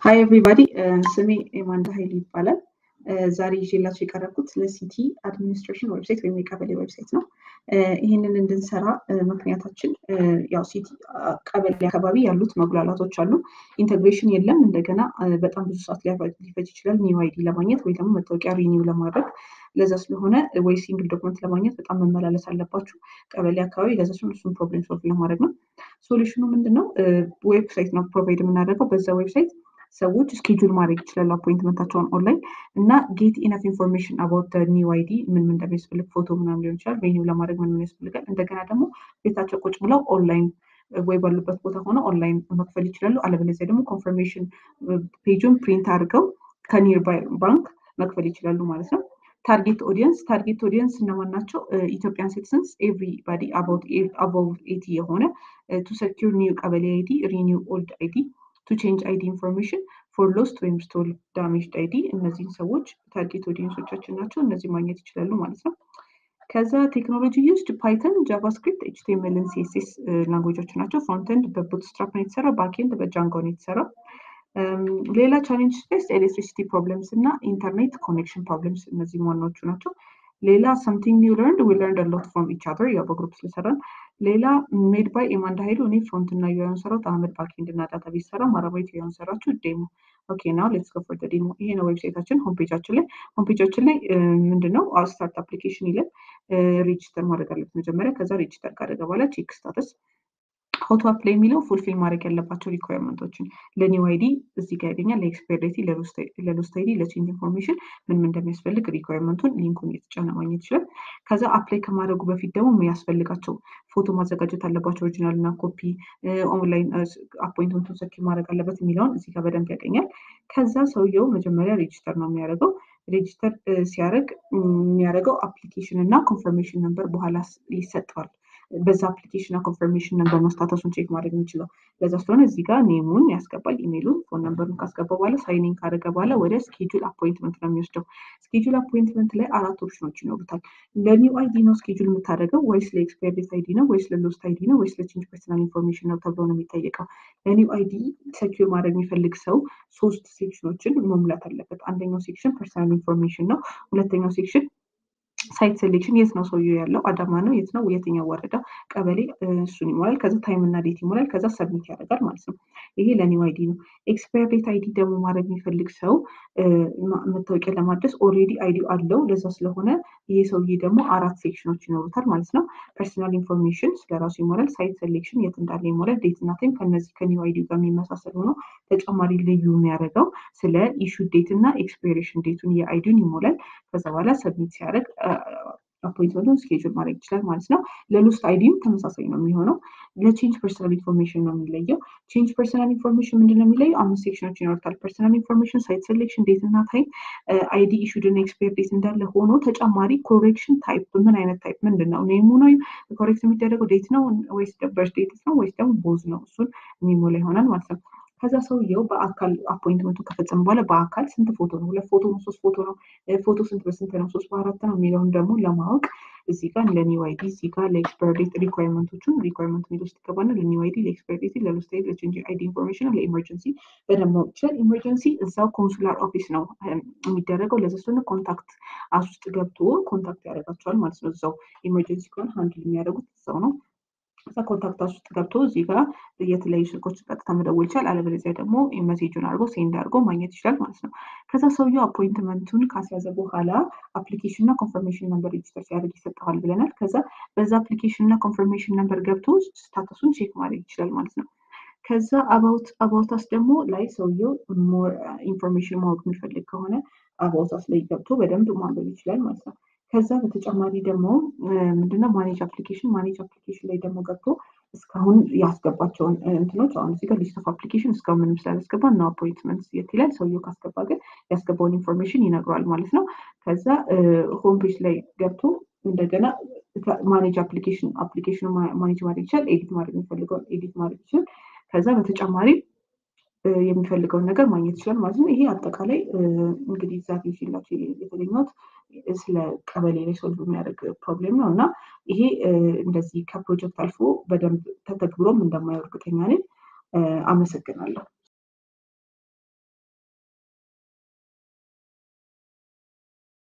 ሀይ ኤቭሪባዲ ስሜ ኤማንዳ ሀይል ይባላል። ዛሬ ይዤላቸው የቀረብኩት ለሲቲ አድሚኒስትሬሽን ዌብሳይት ወይም የቀበሌ ዌብሳይት ነው። ይህንን እንድንሰራ ምክንያታችን ያው ሲቲ ቀበሌ አካባቢ ያሉት መጉላላቶች አሉ። ኢንተግሬሽን የለም። እንደገና በጣም ብዙ ሰዓት ሊፈጅ ይችላል ኒው አይዲ ለማግኘት ወይ ደግሞ መታወቂያ ሪኒው ለማድረግ ለዛ ስለሆነ ወይ ሲንግል ዶክመንት ለማግኘት በጣም መመላለስ አለባችሁ ቀበሌ አካባቢ። ለዛ ሲሆን እሱን ፕሮብሌም ሶልቭ ለማድረግ ነው። ሶሉሽኑ ምንድነው? ዌብሳይት ነው ፕሮቫይድ የምናደርገው በዛ ዌብሳይት ሰዎች ስኬጁል ማድረግ ይችላሉ አፖይንትመንታቸውን ኦንላይን እና ጌት ኢነፍ ኢንፎርሜሽን አባውት ኒው አይዲ ምን ምን እንደሚያስፈልግ ፎቶ ምናምን ሊሆን ይችላል ሪኒው ለማድረግ ምን ምን ያስፈልጋል። እንደገና ደግሞ ቤታቸው ቁጭ ብለው ኦንላይን ወይ ባሉበት ቦታ ሆነ ኦንላይን መክፈል ይችላሉ። አለበለዚያ ደግሞ ኮንፈርሜሽን ፔጁን ፕሪንት አድርገው ከኒርባይ ባንክ መክፈል ይችላሉ ማለት ነው። ታርጌት ኦዲየንስ ታርጌት ኦዲየንስ እነማን ናቸው? ኢትዮጵያን ሲቲዝንስ ኤቭሪባዲ አባቭ ኤቲ የሆነ ቱ ሰኪር ኒው ቀበሌ አይዲ ሪኒው ኦልድ አይዲ ቱ ቼንጅ አይዲ ኢንፎርሜሽን ፎር ሎስት ወይም ስቶል ዳሜጅድ አይዲ እነዚህን ሰዎች ታርጌት ኦዲየንሶቻችን ናቸው። እነዚህ ማግኘት ይችላሉ ማለት ነው። ከዛ ቴክኖሎጂ ዩዝድ ፓይተን፣ ጃቫስክሪፕት፣ ኤችቲኤምኤልን ሲኤስኤስ ላንጉጆች ናቸው። ፍሮንትንድ በቡትስትራፕ ነው የተሰራ፣ ባክኤንድ በጃንጎ ነው የተሰራ። ሌላ ቻሌንጅ ስፔስ ኤሌክትሪሲቲ ፕሮብለምስ እና ኢንተርኔት ኮኔክሽን ፕሮብለምስ እነዚህ ዋናዎቹ ናቸው። ሌላ ሰምቲንግ ኒው ለርንድ ዊ ለርንድ ሎት ፍሮም ኢች አዘር ያው በግሩፕ ስለሰራን። ሌላ ሜድ ባይ ኤማንዳ ሀይሉ እኔ ፍሮንት እና ዩን ሰራት አህመድ ባክኤንድ እና ዳታ ቤዝ ሰራ ማራባይት ዩን ሰራችሁ ዴሞ ኦኬ ናው ሌትስ ጎ ፎር ዴሞ። ይሄ ነው ዌብሳይታችን ሆምፔጃችን ላይ ሆምፔጃችን ላይ ምንድነው ስታርት አፕሊኬሽን ይለን ሬጅስተር ማድረግ አለበት መጀመሪያ። ከዛ ሬጅስተር ካደረገ በኋላ ቼክ ስታተስ ሀውቱ አፕላይ የሚለው ፉልፊል ማድረግ ያለባቸው ሪኳየርመንቶችን ለኒው አይዲ እዚህ ጋር ያገኛል። ለኤክስፓየር ዴት፣ ለሎስት አይዲ፣ ለቼንጅ ኢንፎርሜሽን ምን ምን እንደሚያስፈልግ ሪኳየርመንቱን ሊንኩን እየተጫነ ማግኘት ይችላል። ከዛ አፕላይ ከማድረጉ በፊት ደግሞ የሚያስፈልጋቸው ፎቶ ማዘጋጀት አለባቸው ኦሪጂናል እና ኮፒ፣ ኦንላይን አፖይንትመንቱን ሰኪ ማድረግ አለበት የሚለውን እዚህ ጋር በደንብ ያገኛል። ከዛ ሰውየው መጀመሪያ ሬጅስተር ነው የሚያደርገው። ሬጅስተር ሲያደርግ የሚያደርገው አፕሊኬሽን እና ኮንፈርሜሽን ነምበር በኋላ ይሰጠዋል። በዛ አፕሊኬሽን እና ኮንፈርሜሽን ነምበር ነው ስታተሱን ቼክ ማድረግ የሚችለው። ለዛ ስለሆነ እዚህ ጋር ኔሙን ያስገባል፣ ኢሜይሉን፣ ፎን ነምበሩን ካስገባ በኋላ ሳይኒን ካደረገ በኋላ ወደ ስኬጁል አፖይንትመንት ነው የሚወስደው። ስኬጁል አፖይንትመንት ላይ አራት ኦፕሽኖች ይኖሩታል። ለኒው አይዲ ነው ስኬጁል የምታደርገው ወይስ ለኤክስፓየር ዴት አይዲ ነው ወይስ ለሎስት አይዲ ነው ወይስ ለቼንጅ ፐርሰናል ኢንፎርሜሽን ነው ተብሎ ነው የሚጠየቀው። ለኒው አይዲ ሰኪር ማድረግ የሚፈልግ ሰው ሶስት ሴክሽኖችን መሙላት አለበት። አንደኛው ሴክሽን ፐርሰናል ኢንፎርሜሽን ነው። ሁለተኛው ሴክሽን ሳይት ሴሌክሽን የት ነው ሰውየው ያለው አዳማ ነው የት ነው የትኛው ወረዳ ቀበሌ እሱን ይሞላል ከዛ ታይም እና ዴት ይሞላል ከዛ ሰብሚት ያደርጋል ማለት ነው ይሄ ለኒው አይዲ ነው ኤክስፓየር ዴት አይዲ ደግሞ ማድረግ የሚፈልግ ሰው መታወቂያ ለማድረስ ኦልሬዲ አይዲ አለው ለዛ ስለሆነ ይሄ ሰውዬ ደግሞ አራት ሴክሽኖች ይኖሩታል ማለት ነው ፐርሰናል ኢንፎርሜሽን ስለራሱ ይሞላል ሳይት ሴሌክሽን የት እንዳለ ይሞላል ዴት እና ታይም ከነዚህ ከኒው አይዲ ጋር የሚመሳሰል ሆኖ ተጨማሪ ልዩ የሚያደርገው ስለ ኢሹ ዴት እና ኤክስፓይሬሽን ዴቱን የአይዲውን ይሞላል ከዛ በኋላ ሰብሚት ሲያደርግ አፖይንትመንቱን ስኬጁል ማድረግ ይችላል ማለት ነው። ለሎስት አይዲም ተመሳሳይ ነው የሚሆነው። ለቼንጅ ፐርሰናል ኢንፎርሜሽን ነው የሚለየው። ቼንጅ ፐርሰናል ኢንፎርሜሽን ምንድን ነው የሚለየው? አምስት ሴክሽኖች ይኖሩታል። ፐርሰናል ኢንፎርሜሽን፣ ሳይት ሴሌክሽን፣ ዴት እና ታይም፣ አይዲ ኢሹድ እና ኤክስፓየር ዴት እንዳለ ሆኖ ተጨማሪ ኮሬክሽን ታይፕ፣ ምን አይነት ታይፕ ምንድን ነው? ኔሙ ነው ኮሬክት የሚደረገው ዴት ነው ወይስ በርዝ ዴት ነው ወይስ ደግሞ ቦዝ ነው? እሱን የሚሞላ ይሆናል ማለት ነው። ከዛ ሰውየው በአካል አፖይንትመንቱ ከፈጸመ በኋላ በአካል ስንት ፎቶ ነው? ሁለት ፎቶ ነው? ሶስት ፎቶ ነው? ፎቶ ስንት በስንት ነው? ሶስት በአራት ነው የሚለውን ደግሞ ለማወቅ እዚህ ጋር ለኒው አይዲ እዚህ ጋር ለኤክስፓየር ዴት ሪኳየርመንቶቹን ሪኳየርመንት ሚል ውስጥ ይገባና ለኒው አይዲ፣ ለኤክስፓየር ዴት፣ ለሎስት አይዲ፣ ለቼንጅ አይዲ ኢንፎርሜሽን፣ ለኢመርጀንሲ በደንብ ማወቅ ይችላል። ኢመርጀንሲ እዛው ኮንሱላር ኦፊስ ነው የሚደረገው። ለዚ ስለሆነ ኮንታክት አስ ውስጥ ገብቶ ኮንታክት ያደርጋቸዋል ማለት ነው። እዛው ኢመርጀንሲ ከሆነ ሀንድል የሚያደርጉት እዛው ነው። ከዛ ኮንታክት ውስጥ ገብቶ እዚህ ጋር የተለያዩ ስልኮች ቀጥታ መደወል ይችላል። አለበለዚያ ደግሞ ሜሴጁን አድርጎ ሴንድ አድርጎ ማግኘት ይችላል ማለት ነው። ከዛ ሰውየው አፖይንትመንቱን ካስያዘ በኋላ አፕሊኬሽን እና ኮንፈርሜሽን ነምበር ሬጅስተር ሲያደርግ ይሰጠዋል ብለናል። ከዛ በዛ አፕሊኬሽን እና ኮንፈርሜሽን ነምበር ገብቶ ስታተሱን ቼክ ማድረግ ይችላል ማለት ነው። ከዛ አባውት አባውታስ ደግሞ ላይ ሰውየው ሞር ኢንፎርሜሽን ማወቅ የሚፈልግ ከሆነ አባውታስ ላይ ገብቶ በደንብ ማንበብ ይችላል ማለት ነው። ከዛ በተጨማሪ ደግሞ ምንድነው ማኔጅ አፕሊኬሽን ማኔጅ አፕሊኬሽን ላይ ደግሞ ገብቶ እስካሁን ያስገባቸውን እንትኖች አሁን እዚህ ጋር ሊስት ኦፍ አፕሊኬሽን እስካሁን ምንም ስላላስገባ እና አፖይንትመንት የት ይላል። ሰውየው ካስገባ ግን ያስገባውን ኢንፎርሜሽን ይነግረዋል ማለት ነው። ከዛ ሆም ፔጅ ላይ ገብቶ እንደገና ማኔጅ አፕሊኬሽን አፕሊኬሽኑ ማኔጅ ማድረግ ይችላል። ኤዲት ማድረግ የሚፈልገውን ኤዲት ማድረግ ይችላል። ከዛ በተጨማሪ የሚፈልገውን ነገር ማግኘት ይችላል ማለት ነው። ይሄ አጠቃላይ እንግዲህ ዛሬ ይዤላችሁ የተገኘሁት ስለ ቀበሌ ላይ ሶልቭ የሚያደርግ ፕሮብሌም ነው እና ይሄ እንደዚህ ከፕሮጀክት አልፎ በደንብ ተተግብሮም እንደማየው እርግጠኛ ነኝ። አመሰግናለሁ።